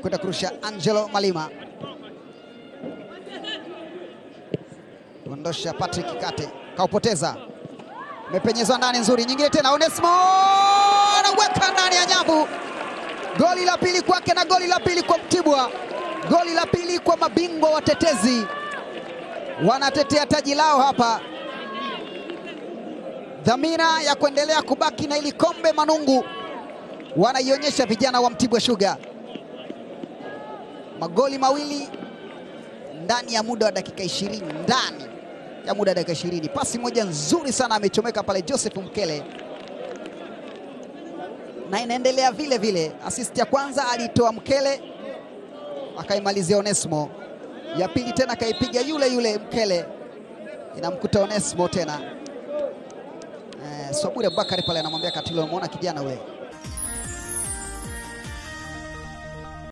kwenda kurusha Angelo Malima, kuondosha Patrick Kate, kaupoteza, mepenyezwa ndani, nzuri nyingine tena, Onesmo anaweka ndani ya nyavu. Goli la pili kwake na goli la pili kwa Mtibwa, goli la pili kwa mabingwa watetezi, wanatetea taji lao hapa dhamira ya kuendelea kubaki na ili kombe Manungu wanaionyesha vijana wa Mtibwa Sugar. Magoli mawili ndani ya muda wa dakika ishirini, ndani ya muda wa dakika ishirini. Pasi moja nzuri sana amechomeka pale Joseph Mkele, na inaendelea vile vile. Asisti ya kwanza alitoa Mkele akaimalizia Onesmo, ya pili tena akaipiga yule yule Mkele, inamkuta Onesmo tena Swabure Bakari pale anamwambia Katilo, umeona kijana we